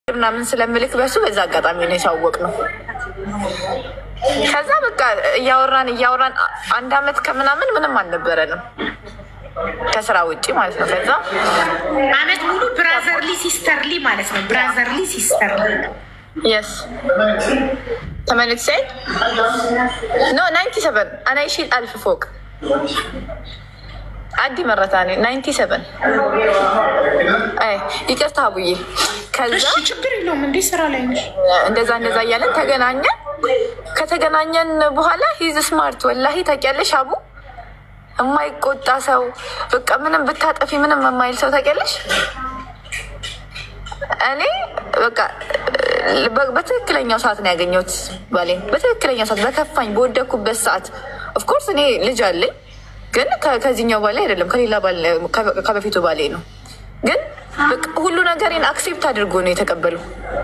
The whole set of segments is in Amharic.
ምናምን ስለምልክ በሱ በዛ አጋጣሚ ነው የሳወቅ ነው። ከዛ በቃ እያወራን እያወራን አንድ አመት ከምናምን ምንም አልነበረንም ከስራ ውጭ ማለት ነው። ከዛ አመት ሙሉ ብራዘርሊ ሲስተርሊ ማለት ነው። ብራዘርሊ ሲስተርሊ የስ ተመልክ ሳይ ኖ ናይንቲ ሰቨን አና ይሺል አልፍ ፎቅ አዲ መረታኔ ናይንቲ ሰቨን ይቅርታ አቡዬ። ከዛ እሺ፣ ችግር የለውም እንዴ ስራ ላይ ነሽ። እንደዛ እንደዛ እያለን ተገናኘን። ከተገናኘን በኋላ ሂዝ ስማርት ወላሂ ታውቂያለሽ፣ አቡ የማይቆጣ ሰው በቃ ምንም ብታጠፊ ምንም የማይል ሰው ታውቂያለሽ። እኔ በቃ በ- በትክክለኛው ሰዓት ነው ያገኘሁት ባሌን፣ በትክክለኛው ሰዓት በከፋኝ በወደኩበት ሰዓት። ኦፍኮርስ እኔ ልጅ አለኝ፣ ግን ከ- ከዚህኛው ባሌ አይደለም ከሌላ ባሌ ከ- ከበፊቱ ባሌ ነው። ግን በቃ ሁሉ ነገሬን አክሴፕት አድርጎ ነው የተቀበለው።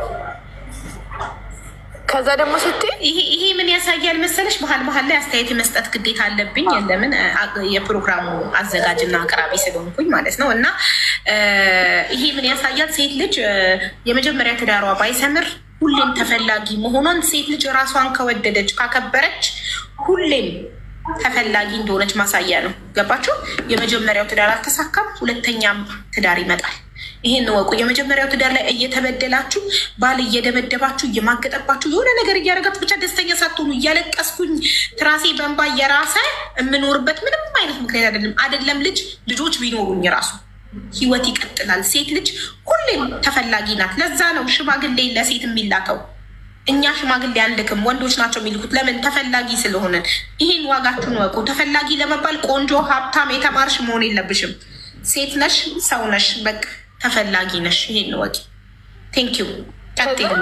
ከዛ ደግሞ ስትይ ይሄ ይሄ ምን ያሳያል መሰለሽ? መሀል መሀል ላይ አስተያየት የመስጠት ግዴታ አለብኝ። ለምን አ- የፕሮግራሙ አዘጋጅና አቅራቢ ስለሆንኩኝ ማለት ነው። እና እ፣ ይሄ ምን ያሳያል? ሴት ልጅ እ፣ የመጀመሪያ ትዳሯ ባይሰምር ሁሌም ተፈላጊ መሆኗን ሴት ልጅ ራሷን ከወደደች ካከበረች ሁሌም ተፈላጊ እንደሆነች ማሳያ ነው። ገባችሁ? የመጀመሪያው ትዳር አልተሳካም፣ ሁለተኛም ትዳር ይመጣል። ይሄን እወቁ። የመጀመሪያው ትዳር ላይ እየተበደላችሁ ባል እየደበደባችሁ እየማገጠባችሁ የሆነ ነገር እያደረጋችሁ ብቻ ደስተኛ ሳትሆኑ እያለቀስኩኝ ትራሴ በንባ እየራሰ የምኖርበት ምንም አይነት ምክንያት አይደለም። አይደለም ልጅ ልጆች ቢኖሩኝ ራሱ ህይወት ይቀጥላል። ሴት ልጅ ሁሌም ተፈላጊ ናት። ለዛ ነው ሽማግሌ ለሴት የሚላከው። እኛ ሽማግሌ አንልክም፣ ወንዶች ናቸው የሚልኩት። ለምን? ተፈላጊ ስለሆነን። ይህን ዋጋችሁን ወቁ። ተፈላጊ ለመባል ቆንጆ፣ ሀብታም፣ የተማርሽ መሆን የለብሽም። ሴት ነሽ፣ ሰው ነሽ፣ በቃ ተፈላጊ ነሽ። ይሄን ወቂ። ቴንክ ዩ። ቀጥሉ።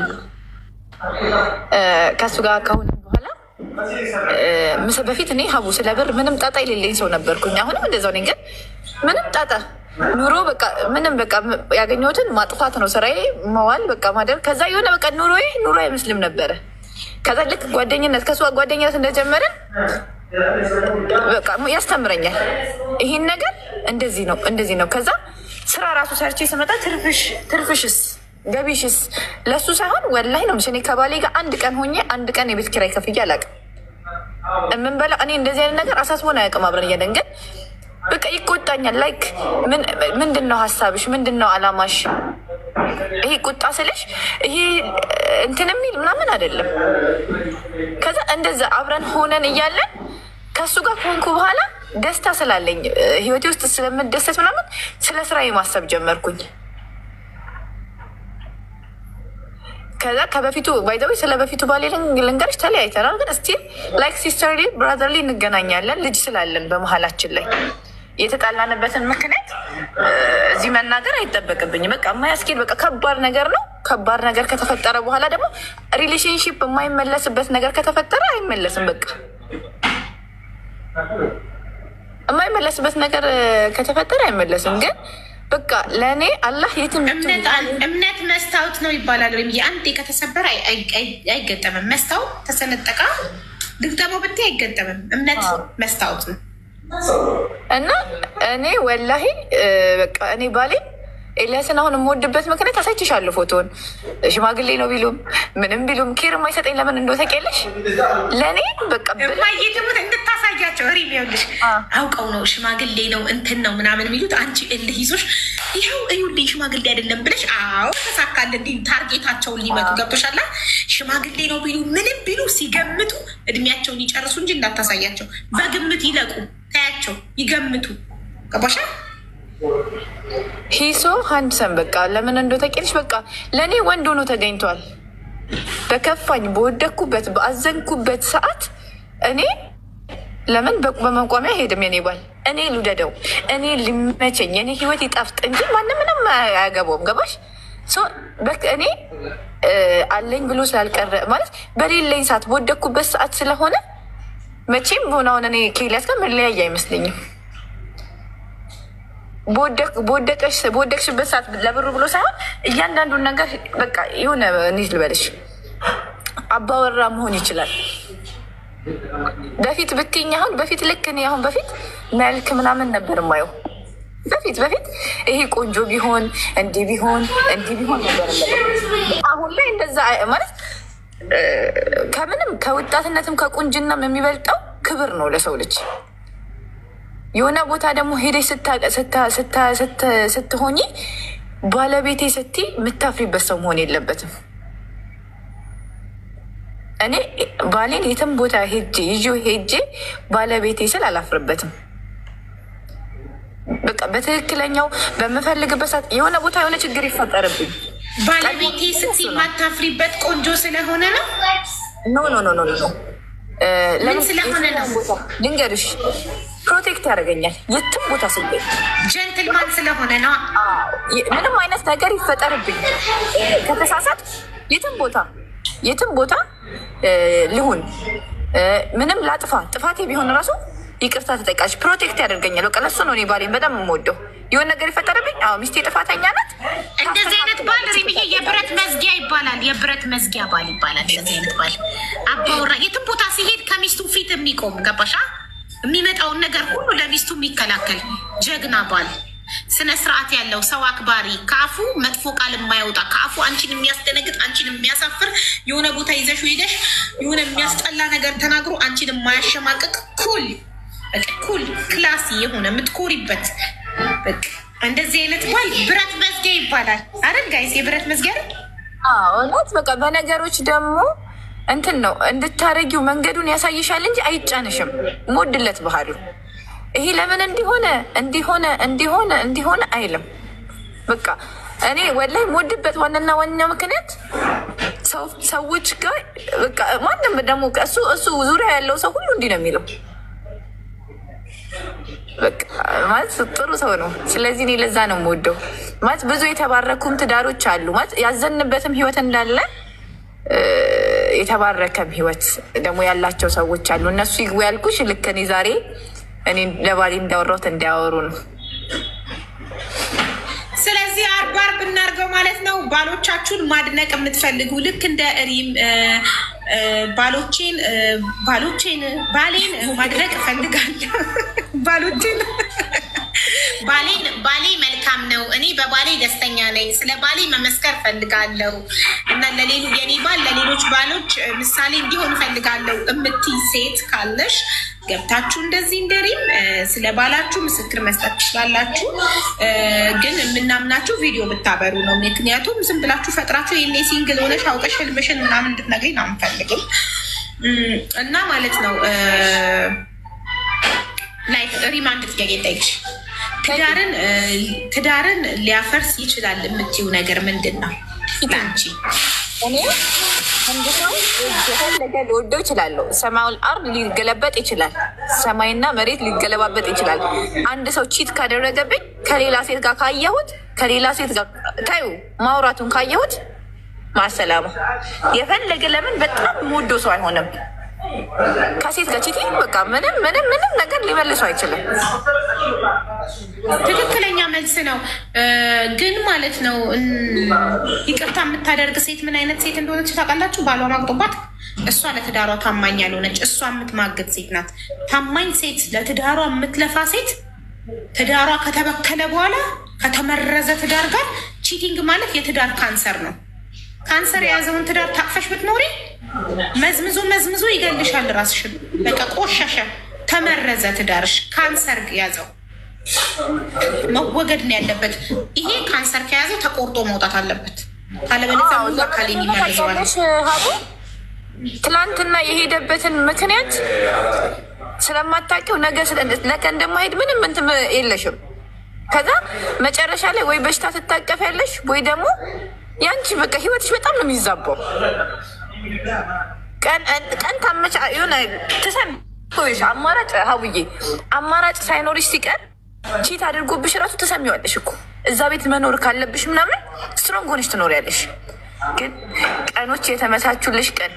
ከእሱ ጋር ከሆነ በኋላ ምስ በፊት እኔ ሀቡ ስለ ብር ምንም ጣጣ የሌለኝ ሰው ነበርኩኝ። አሁንም እንደዛው ነኝ። ግን ምንም ጣጣ ኑሮ በቃ ምንም በቃ ያገኘሁትን ማጥፋት ነው ስራዬ፣ መዋል በቃ ማደር። ከዛ የሆነ በቃ ኑሮዬ ኑሮ አይመስልም ነበረ። ከዛ ልክ ጓደኝነት ከእሱ ጋር ጓደኝነት እንደጀመርን በቃ ያስተምረኛል። ይሄን ነገር እንደዚህ ነው እንደዚህ ነው። ከዛ ስራ ራሱ ሰርቼ ስመጣ ትርፍሽ ትርፍሽስ ገቢሽስ ለሱ ሳይሆን ወላሂ ነው እኔ ከባሌ ጋር አንድ ቀን ሆኜ አንድ ቀን የቤት ኪራይ ከፍዬ አላውቅም። የምንበላ እኔ እንደዚህ አይነት ነገር አሳስቦን አያውቅም። አብረን እያለን ግን በቃ ይቆጣኛል። ላይክ ምንድን ነው ሀሳብሽ? ምንድን ነው አላማሽ? ይሄ ቁጣ ስልሽ ይሄ እንትን የሚል ምናምን አይደለም። ከዛ እንደዛ አብረን ሆነን እያለን ከእሱ ጋር ከሆንኩ በኋላ ደስታ ስላለኝ ህይወቴ ውስጥ ስለምደሰት ምናምን ስለ ስራዬ ማሰብ ጀመርኩኝ። ከዛ ከበፊቱ ባይዘዊ ስለ በፊቱ ባሌ ልንገርሽ፣ ተለያይተናል። ግን ስቲል ላይክ ሲስተርሊ ብራዘርሊ እንገናኛለን። ልጅ ስላለን በመሀላችን ላይ የተጣላንበትን ምክንያት እዚህ መናገር አይጠበቅብኝም። በቃ የማያስኬድ በቃ ከባድ ነገር ነው። ከባድ ነገር ከተፈጠረ በኋላ ደግሞ ሪሌሽንሽፕ የማይመለስበት ነገር ከተፈጠረ አይመለስም። በቃ የማይመለስበት ነገር ከተፈጠረ አይመለስም። ግን በቃ ለእኔ አላህ የትም እምነት መስታወት ነው ይባላል። ወይም የአንዴ ከተሰበረ አይገጠምም። መስታወት ተሰነጠቃ ድግጠመው ብታይ አይገጠምም። እምነት መስታወት ነው እና እኔ ወላሂ በቃ እኔ ባሌ ኤልያስን አሁን የምወድበት ምክንያት አሳይችሻለሁ። ፎቶን ሽማግሌ ነው ቢሉም ምንም ቢሉም ኬር የማይሰጠኝ ለምን እንደው ታውቂያለሽ? ለእኔ በቃ የማየትሙት እንድታሳያቸው ሪ ይኸውልሽ፣ አውቀው ነው ሽማግሌ ነው እንትን ነው ምናምን የሚሉት አንቺ እልህ ይዞሽ ይኸው እዩልኝ ሽማግሌ አይደለም ብለሽ አዎ ተሳካል። እንዲ ታርጌታቸውን ሊመቱ ገብቶሻላ። ሽማግሌ ነው ቢሉ ምንም ቢሉ ሲገምቱ እድሜያቸውን ይጨርሱ እንጂ እንዳታሳያቸው። በግምት ይለቁ፣ ታያቸው፣ ይገምቱ። ገባሻ? ሂሶ ሀንድሰን በቃ ለምን እንደ ተቄልሽ በቃ ለእኔ ወንድ ሆኖ ተገኝቷል። በከፋኝ በወደኩበት በአዘንኩበት ሰዓት እኔ ለምን በመቋሚያ ሄድም የኔ ባል እኔ ልውደደው እኔ ሊመቸኝ የኔ ህይወት ይጣፍጥ እንጂ ማንም ምንም አያገባውም። ገባሽ? እኔ አለኝ ብሎ ስላልቀረ ማለት በሌለኝ ሰዓት በወደኩበት ሰዓት ስለሆነ መቼም ሆነውን እኔ ከኤልያስ ጋር መለያየ አይመስለኝም። በወደቅሽበት ሰዓት ለብሩ ብሎ ሳይሆን እያንዳንዱን ነገር በቃ የሆነ እንዴት ልበልሽ አባወራ መሆን ይችላል። በፊት ብትይኝ አሁን በፊት ልክ እኔ አሁን በፊት መልክ ምናምን ነበር የማየው በፊት በፊት ይሄ ቆንጆ ቢሆን እንዲህ ቢሆን እንዲህ ቢሆን ነበር። አሁን ላይ እንደዛ ማለት ከምንም ከወጣትነትም ከቁንጅናም የሚበልጠው ክብር ነው ለሰው ልጅ። የሆነ ቦታ ደግሞ ሄደሽ ስትሆኚ ባለቤቴ ስትይ የምታፍሪበት ሰው መሆን የለበትም። እኔ ባሌን የትም ቦታ ሄጄ ይዤው ሄጄ ባለቤቴ ስል አላፍርበትም። በቃ በትክክለኛው በምፈልግበት ሰዓት የሆነ ቦታ የሆነ ችግር ይፈጠርብኝ ባለቤቴ ስትይ የማታፍሪበት ቆንጆ ስለሆነ ነው። ኖ ኖ ኖ ኖ ኖ ምን ስለሆነ ነው? ልንገርሽ፣ ፕሮቴክት ያደርገኛል የትም ቦታ ስገኝ ጀንትልማን ስለሆነ ነው። ምንም አይነት ነገር ይፈጠርብኝ ከተሳሳት የትም ቦታ የትም ቦታ ልሁን ምንም ላጥፋ ጥፋቴ ቢሆን ራሱ ይቅርታ ተጠቃሽ ፕሮቴክት ያደርገኛል። በቃ ለሱ ነው እኔ ባሌን በጣም የምወደው። የሆነ ነገር ይፈጠርብኝ፣ አዎ ሚስቴ ጥፋተኛ ናት። እንደዚህ አይነት ባል ሪምዬ የብረት መዝጊያ ይባላል። የብረት መዝጊያ ባል ይባላል። እንደዚህ አይነት ባል አባወራ የትም ቦታ ሲሄድ ከሚስቱ ፊት የሚቆም ገባሻ? የሚመጣውን ነገር ሁሉ ለሚስቱ የሚከላከል ጀግና ባል ስነ ስርዓት ያለው ሰው አክባሪ፣ ከአፉ መጥፎ ቃል የማያወጣ ከአፉ አንቺን የሚያስደነግጥ አንቺን የሚያሳፍር የሆነ ቦታ ይዘሽ ሄደሽ የሆነ የሚያስጠላ ነገር ተናግሮ አንቺን የማያሸማቅቅ ኩል ኩል ክላሲ የሆነ የምትኮሪበት በቃ እንደዚህ አይነት ባል ብረት መዝጊያ ይባላል። አይደል ጋይስ? የብረት መዝጊያ እውነት በቃ በነገሮች ደግሞ እንትን ነው እንድታረጊው መንገዱን ያሳይሻል እንጂ አይጫንሽም። ሞድለት ባህሉ ይሄ ለምን እንዲሆነ እንዲሆነ እንዲሆነ እንዲሆነ አይልም። በቃ እኔ ወላይ ሞድበት ዋናና ዋና ምክንያት ሰዎች ጋር በቃ ማንም ደግሞ እሱ እሱ ዙሪያ ያለው ሰው ሁሉ እንዲህ ነው የሚለው ማለት ጥሩ ሰው ነው። ስለዚህ እኔ ለዛ ነው የምወደው። ማለት ብዙ የተባረኩም ትዳሮች አሉ። ማለት ያዘንበትም ህይወት እንዳለ የተባረከም ህይወት ደግሞ ያላቸው ሰዎች አሉ። እነሱ ይግቡ ያልኩሽ ልክ እኔ ዛሬ እኔ ለባሌ እንዳወራሁት እንዲያወሩ ነው። ስለዚህ አርባ አርብ እናድርገው ማለት ነው። ባሎቻችሁን ማድነቅ የምትፈልጉ ልክ እንደ ሪም ባሎቼን ባሎቼን ባሌን ማድነቅ እፈልጋለሁ። ባሎቼን ባሌን ባሌ መልካም ነው፣ እኔ በባሌ ደስተኛ ነኝ፣ ስለ ባሌ መመስከር እፈልጋለሁ እና ለሌሉ የኔ ባል ለሌሎች ባሎች ምሳሌ እንዲሆን እፈልጋለሁ እምትይ ሴት ካለሽ ገብታችሁ እንደዚህ እንደሪም ስለ ባላችሁ ምስክር መስጠት ትችላላችሁ። ግን የምናምናችሁ ቪዲዮ ብታበሩ ነው። ምክንያቱም ዝም ብላችሁ ፈጥራችሁ ይሄኔ ሲንግል ሆነሽ አውቀሽ ህልምሽን ምናምን እንድትነግሪኝ ነው አንፈልግም እና ማለት ነው። ላይክ ሪማ አንድ ጥያቄ ጠይቅሽ። ትዳርን ትዳርን ሊያፈርስ ይችላል የምትይው ነገር ምንድን ነው ለአንቺ? እኔ አንድ ሰው የፈለገ ሊወደው ይችላለሁ። ሰማዩን አርድ ሊገለበጥ ይችላል። ሰማይና መሬት ሊገለባበጥ ይችላል። አንድ ሰው ቺት ካደረገብኝ ከሌላ ሴት ጋር ካየሁት ከሌላ ሴት ጋር ታዩ ማውራቱን ካየሁት ማሰላማ የፈለገ ለምን በጣም የምወደው ሰው አይሆንም። ከሴት ጋር ቺት በቃ ምንም ምንም ምንም ነገር ሊመልሱ አይችልም። ትክክለኛ መልስ ነው። ግን ማለት ነው ይቅርታ የምታደርግ ሴት ምን አይነት ሴት እንደሆነች ታውቃላችሁ? ባሏ ማግጦባት እሷ ለትዳሯ ታማኝ ያልሆነች እሷ የምትማግጥ ሴት ናት። ታማኝ ሴት፣ ለትዳሯ የምትለፋ ሴት ትዳሯ ከተበከለ በኋላ ከተመረዘ ትዳር ጋር ቺቲንግ ማለት የትዳር ካንሰር ነው። ካንሰር የያዘውን ትዳር ታቅፈሽ ብትኖሪ መዝምዞ መዝምዞ ይገልሻል። ራስሽን በቃ ቆሻሻ፣ ተመረዘ ትዳርሽ፣ ካንሰር ያዘው መወገድ ነው ያለበት። ይሄ ካንሰር ከያዘው ተቆርጦ መውጣት አለበት። ካለበለዚያ ሙሉ አካል የሚመርዘዋል። ሀቡ ትላንትና የሄደበትን ምክንያት ስለማታውቂው ነገ ነገ እንደማሄድ ምንም እንትን የለሽም። ከዛ መጨረሻ ላይ ወይ በሽታ ትታቀፍ ያለሽ ወይ ደግሞ ያንቺ በቃ ህይወትሽ በጣም ነው የሚዛባው። ቀን ታመቻ የሆነ ትሰን አማራጭ ሀቡዬ አማራጭ ሳይኖርሽ ሲቀር ቺት አድርጎብሽ ራሱ ትሰሚዋለሽ እኮ እዛ ቤት መኖር ካለብሽ ምናምን ስትሮንግ ሆነሽ ትኖሪያለሽ። ግን ቀኖች የተመቻቹልሽ ቀን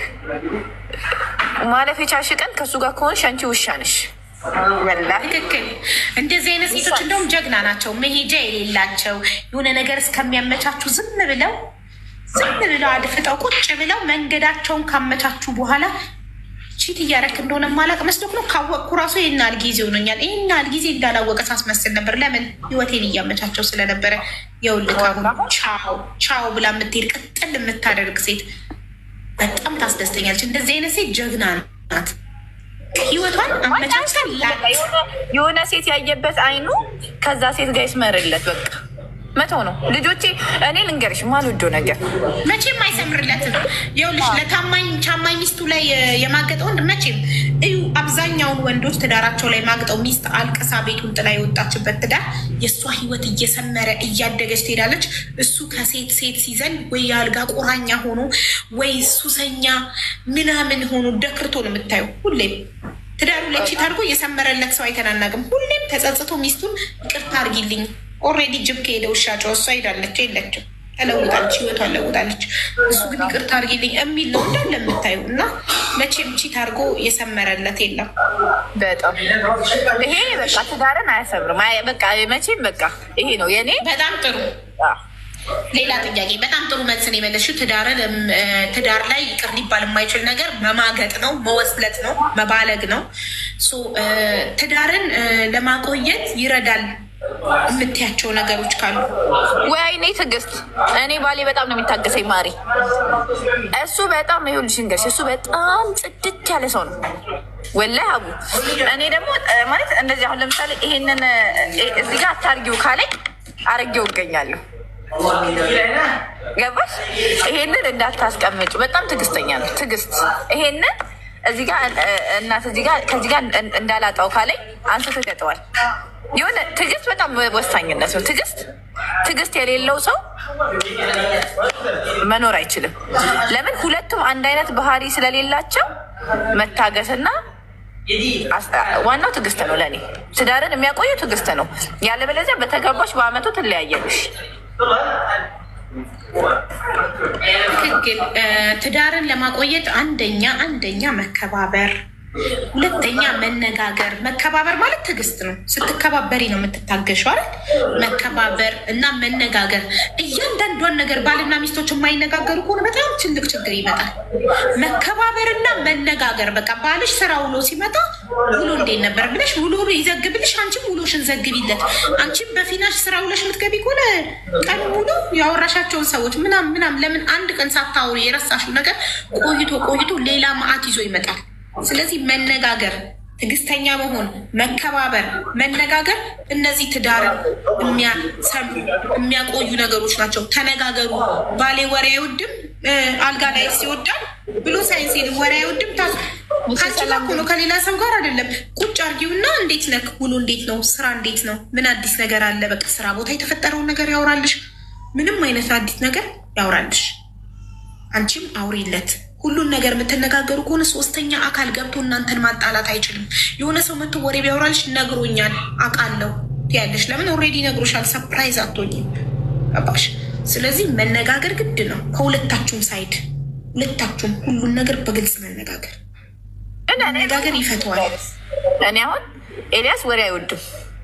ማለፍ የቻልሽ ቀን ከእሱ ጋር ከሆንሽ አንቺ ውሻ ነሽ። ትክክል። እንደዚህ አይነት ሴቶች እንደውም ጀግና ናቸው። መሄጃ የሌላቸው የሆነ ነገር እስከሚያመቻቹ ዝም ብለው ዝም ብለው አድፍጠው ቁጭ ብለው መንገዳቸውን ካመቻቹ በኋላ ቺት እያረክ እንደሆነ ማላቅ መስሎክ ነው። ካወቅኩ ራሱ ይህን ያህል ጊዜ ሆኖኛል። ይህን ያህል ጊዜ እንዳላወቀ ሳስመስል ነበር። ለምን ህይወቴን እያመቻቸው ስለነበረ። የውልክ አሁን ቻው ቻው ብላ የምትሄድ ቅጥል የምታደርግ ሴት በጣም ታስደስተኛለች። እንደዚህ አይነት ሴት ጀግና ናት። ህይወቷን አመቻችታ የሆነ ሴት ያየበት አይኑ ከዛ ሴት ጋር ይስመርለት በቃ መተው ነው። ልጆቼ እኔ ልንገርሽ ማልወደው ነገር መቼም አይሰምርለትም። ይኸውልሽ ለታማኝ ቻማኝ ሚስቱ ላይ የማገጠ ወንድ መቼም እዩ። አብዛኛውን ወንዶች ትዳራቸው ላይ ማግጠው ሚስት አልቅሳ ቤቱን ጥላ የወጣችበት ትዳር የእሷ ህይወት እየሰመረ እያደገች ትሄዳለች። እሱ ከሴት ሴት ሲዘል ወይ የአልጋ ቁራኛ ሆኖ ወይ ሱሰኛ ምናምን ሆኖ ደክርቶ ነው የምታየው ሁሌም ትዳሩ ላይ ቺት አድርጎ የሰመረለት ሰው አይተናናቅም። ሁሌም ተጸጽቶ ሚስቱን ይቅርታ አድርጊልኝ ኦልሬዲ ጅብ ከሄደ ውሻ ጨው እሷ ሄዳለች የለችም ተለውጣለች፣ ህይወቷን ለውጣለች። እሱ ግን ይቅርታ አድርጊልኝ የሚል ነው እንዳለ የምታዩ እና መቼም ቺት አድርጎ የሰመረለት የለም። በጣም ይሄ በቃ ትዳርን አያሰምርም። አይ በቃ መቼም በቃ ይሄ ነው የኔ በጣም ጥሩ ሌላ ጥያቄ በጣም ጥሩ መልስን የመለስሽው ትዳርን ትዳር ላይ ይቅር ሊባል የማይችል ነገር መማገጥ ነው፣ መወስለት ነው፣ መባለግ ነው። ትዳርን ለማቆየት ይረዳል የምትያቸው ነገሮች ካሉ ወይ አይኔ ትዕግስት፣ እኔ ባሌ በጣም ነው የሚታገሰኝ ማሪ። እሱ በጣም ይኸውልሽ እንገርሽ እሱ በጣም ጽድት ያለ ሰው ነው ወላሂ አቡ። እኔ ደግሞ ማለት እንደዚህ አሁን ለምሳሌ ይሄንን እዚህ ጋር አታርጊው ካለኝ አርጌው እገኛለሁ። ገባሽ? ይሄንን እንዳታስቀምጩ። በጣም ትዕግስተኛ ነው ትዕግስት። ይሄንን እዚህ ጋር እናት እዚህ ጋር ከዚህ ጋር እንዳላጣው ካለኝ አንስቶ ይሰጠዋል። የሆነ ትዕግስት በጣም ወሳኝነት ነው። ትዕግስት ትዕግስት የሌለው ሰው መኖር አይችልም። ለምን? ሁለቱም አንድ አይነት ባህሪ ስለሌላቸው መታገስና ዋናው ትዕግስት ነው። ለእኔ ትዳርን የሚያቆየው ትዕግስት ነው። ያለበለዚያ በተገባሽ በአመቱ ትለያየልሽ። ትክክል። ትዳርን ለማቆየት አንደኛ አንደኛ መከባበር፣ ሁለተኛ መነጋገር። መከባበር ማለት ትዕግስት ነው። ስትከባበሪ ነው የምትታገሸው አይደል? መከባበር እና መነጋገር። እያንዳንዷን ነገር ባልና ሚስቶች የማይነጋገሩ ከሆነ በጣም ትልቅ ችግር ይመጣል። መከባበር እና መነጋገር። በቃ ባልሽ ስራ ውሎ ሲመጣ ውሎ እንዴት ነበር ብለሽ ውሎ ይዘግብልሽ፣ አንቺም ውሎሽን ዘግቢለት። አንቺም በፊናሽ ስራ ውለሽ የምትገቢ ከሆነ ቀን ሙሉ ያወራሻቸውን ሰዎች ምናም ምናም ለምን አንድ ቀን ሳታውሪ የረሳሽው ነገር ቆይቶ ቆይቶ ሌላ መዓት ይዞ ይመጣል። ስለዚህ መነጋገር፣ ትዕግስተኛ መሆን፣ መከባበር፣ መነጋገር እነዚህ ትዳርን የሚያቆዩ ነገሮች ናቸው። ተነጋገሩ። ባሌ ወሬ አይወድም አልጋ ላይ ሲወዳል ብሎ ሳይንስ ወሬ አይወድም ከአንቺ ጋር እኮ ነው ከሌላ ሰው ጋር አይደለም። ቁጭ አርጊውና እንዴት ነህ? ውሎ እንዴት ነው? ስራ እንዴት ነው? ምን አዲስ ነገር አለ? በቃ ስራ ቦታ የተፈጠረውን ነገር ያውራልሽ። ምንም አይነት አዲስ ነገር ያውራልሽ። አንቺም አውሪለት። ሁሉን ነገር የምትነጋገሩ ከሆነ ሶስተኛ አካል ገብቶ እናንተን ማጣላት አይችልም። የሆነ ሰው መጥቶ ወሬ ቢያወራልሽ ነግሮኛል፣ አውቃለሁ ትያለሽ። ለምን ኦልሬዲ ነግሮሻል። ሰፕራይዝ አትሆኝም። ገባሽ? ስለዚህ መነጋገር ግድ ነው ከሁለታችሁም ሳይድ፣ ሁለታችሁም ሁሉን ነገር በግልጽ መነጋገር መነጋገር ይፈተዋል። እኔ አሁን ኤልያስ ወሬ አይወድም።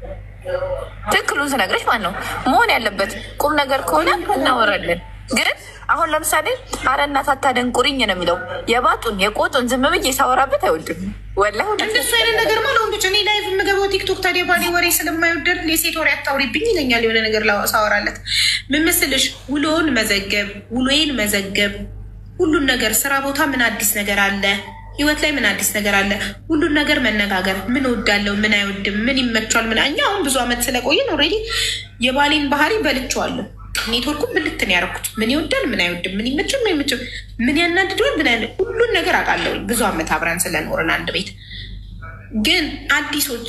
ትክክሉን ስነግረች ማለት ነው መሆን ያለበት ቁም ነገር ከሆነ እናወራለን። ግን አሁን ለምሳሌ አረ እናት አታደንቁሪኝ ነው የሚለው የባጡን የቆጡን ዝም ብዬ ሳወራበት አይወድም። ወላሂ እንደሱ አይነት ነገር ማለት ወንዶች እኔ ላይቭ የምገባው ቲክቶክ ታዲያ ባሌ ወሬ ስለማይወደድ የሴት ወሬ አታውሪብኝ ይለኛል። የሆነ ነገር ሳወራለት ምን መስልሽ ውሎውን መዘገብ ውሎዬን መዘገብ ሁሉን ነገር ስራ ቦታ ምን አዲስ ነገር አለ ህይወት ላይ ምን አዲስ ነገር አለ? ሁሉን ነገር መነጋገር። ምን እወዳለሁ፣ ምን አይወድም፣ ምን ይመቸዋል፣ ምን እኛ አሁን ብዙ ዓመት ስለቆየን ኦልሬዲ የባሌን ባህሪ በልቼዋለሁ። ኔትወርኩን ብልትን ያደረኩት ምን ይወዳል፣ ምን አይወድም፣ ምን ይመችም፣ ምን አይመችም፣ ምን ያናድደዋል፣ ምን ያለ ሁሉን ነገር አውቃለሁ። ብዙ ዓመት አብረን ስለኖርን አንድ ቤት። ግን አዲሶች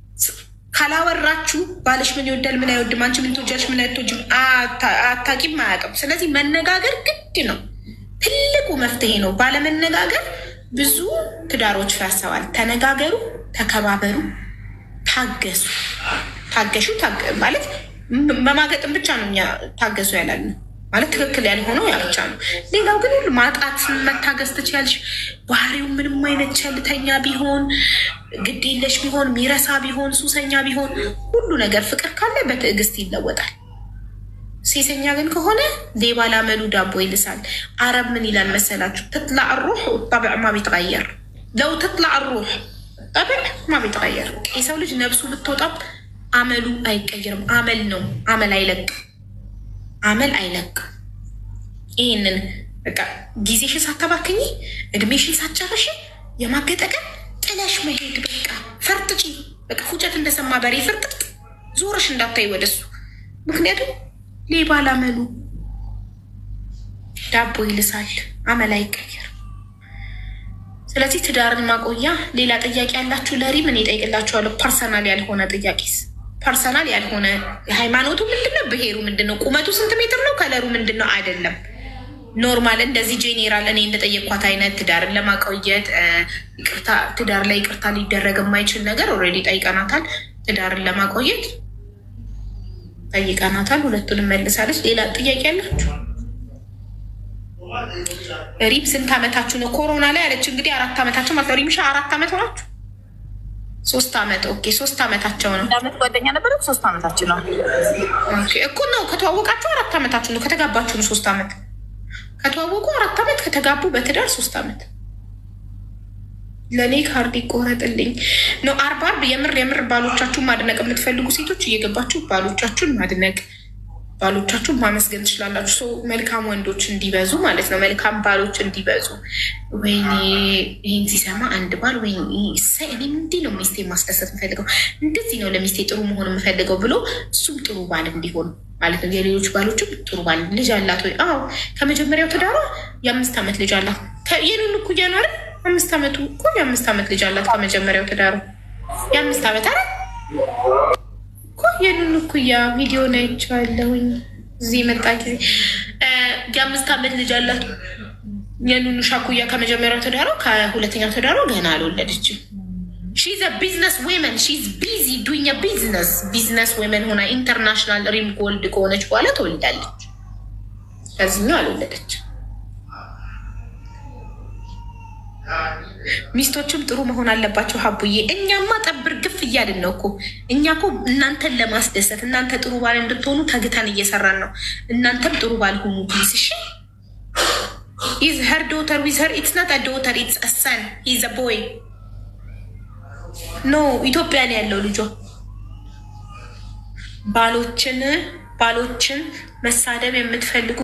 ካላወራችሁ ባልሽ ምን ይወዳል፣ ምን አይወድም፣ አንቺ ምን ትወጃለሽ፣ ምን አትወጂም፣ አታውቂም፣ አያውቅም። ስለዚህ መነጋገር ግድ ነው። ትልቁ መፍትሄ ነው። ባለመነጋገር ብዙ ትዳሮች ፈርሰዋል። ተነጋገሩ፣ ተከባበሩ፣ ታገሱ። ታገሹ ማለት መማገጥን ብቻ ነው እኛ ታገሱ ያላል ማለት ትክክል ያልሆነው ያ ብቻ ነው። ሌላው ግን ሁሉ ማጣት መታገስ ትችያለሽ። ባህሪው ምንም አይነት ቸልተኛ ቢሆን፣ ግዴለሽ ቢሆን፣ ሚረሳ ቢሆን፣ ሱሰኛ ቢሆን ሁሉ ነገር ፍቅር ካለ በትዕግስት ይለወጣል። ሴሰኛ ግን ከሆነ ሌባ ላመሉ ዳቦ ይልሳል። አረብ ምን ይላል መሰላችሁ? ትጥላዕ ሩሕ ጠብዕ ማ ቢትቀየር ለው ትጥላ ሩሕ ጠብዕ ማ ቢተቀየር የሰው ልጅ ነብሱ ብትወጣም አመሉ አይቀየርም። አመል ነው። አመል አይለቅ አመል አይለቅ። ይህንን በቃ ጊዜሽን ሳታባክኝ እድሜሽን ሳትጨርሽ የማገጠቀን ጥለሽ መሄድ በቃ ፈርጥጪ። በቃ ፉጨት እንደሰማ በሬ ፍርጥጥ ዞርሽ እንዳታይ ወደሱ። ምክንያቱም ሌባ ላመሉ ዳቦ ይልሳል፣ አመል አይቀየርም። ስለዚህ ትዳርን ማቆያ ሌላ ጥያቄ ያላችሁ ለሪም እኔ እጠይቅላችኋለሁ። ፐርሰናል ያልሆነ ጥያቄስ ፐርሰናል ያልሆነ ሃይማኖቱ ምንድነው? ብሄሩ ምንድነው? ቁመቱ ስንት ሜትር ነው? ከለሩ ምንድነው? አይደለም ኖርማል እንደዚህ ጄኔራል እኔ እንደጠየቅኳት አይነት ትዳርን ለማቆየት ይቅርታ ትዳር ላይ ይቅርታ ሊደረግ የማይችል ነገር ኦልሬዲ ጠይቀናታል። ትዳርን ለማቆየት ጠይቀናታል። ሁለቱንም መልሳለች። ሌላ ጥያቄ ያላችሁ? ሪም ስንት ዓመታችሁ ነው? ኮሮና ላይ አለች። እንግዲህ አራት ዓመታቸው ማለት ነው። ሪምሻ አራት ዓመት ሆናችሁ? ሶስት ዓመት ኦኬ፣ ሶስት ዓመታቸው ነው። ዓመት ጓደኛ ነበረ። ሶስት ዓመታችን ነው እኮ ነው። ከተዋወቃችሁ አራት ዓመታችሁ ነው። ከተጋባችሁ ነው ሶስት ዓመት። ከተዋወቁ አራት ዓመት፣ ከተጋቡ በትዳር ሶስት ዓመት። ለእኔ ካርድ ይቆረጥልኝ ነው። አርብ አርብ የምር የምር ባሎቻችሁን ማድነቅ የምትፈልጉ ሴቶች እየገባችሁ ባሎቻችሁን ማድነቅ ባሎቻችሁን ማመስገን ትችላላችሁ። ሰው መልካም ወንዶች እንዲበዙ ማለት ነው። መልካም ባሎች እንዲበዙ። ወይኔ ይህን ሲሰማ አንድ ባል ወይ እኔም እንዲህ ነው ሚስቴ ማስደሰት የምፈልገው እንደዚህ ነው ለሚስቴ ጥሩ መሆን የምፈልገው ብሎ እሱም ጥሩ ባል እንዲሆን ማለት ነው። የሌሎች ባሎችም ጥሩ ባል ልጅ አላት ወይ? አዎ ከመጀመሪያው ትዳሯ የአምስት ዓመት ልጅ አላት። የኑን እኩያ ነው አይደል? አምስት ዓመቱ እኮ የአምስት ዓመት ልጅ አላት ከመጀመሪያው ትዳሯ የአምስት ዓመት አይደል እኮ የኑን እኩያ ቪዲዮ ላይ አይቼዋለሁኝ። እዚህ የመጣ ጊዜ የአምስት ዓመት ልጅ አላት። የኑኑ ሻኩያ ከመጀመሪያው ትዳሯ ከሁለተኛው ትዳሯ ገና አልወለደችም። ሺዝ ቢዝነስ ዌመን ሺዝ ቢዚ ዱኛ ቢዝነስ ቢዝነስ ዌመን ሆና ኢንተርናሽናል ሪም ጎልድ ከሆነች በኋላ ትወልዳለች። ከዚህኛው አልወለደች። ሚስቶችም ጥሩ መሆን አለባቸው። ሀቡዬ እኛማ ጠብር ግፍ እያልን ነው እኮ እኛ እኮ እናንተን ለማስደሰት እናንተ ጥሩ ባል እንድትሆኑ ተግተን እየሰራን ነው። እናንተም ጥሩ ባል ሁኑ ፕሊስ። እሺ ኢዝ ሄር ዶተር ዊዝ ሄር ኢትስ ናት ዶተር ኢትስ ሰን ኢዝ ቦይ ኖ ኢትዮጵያ ነው ያለው ልጇ። ባሎችን ባሎችን መሳደብ የምትፈልጉ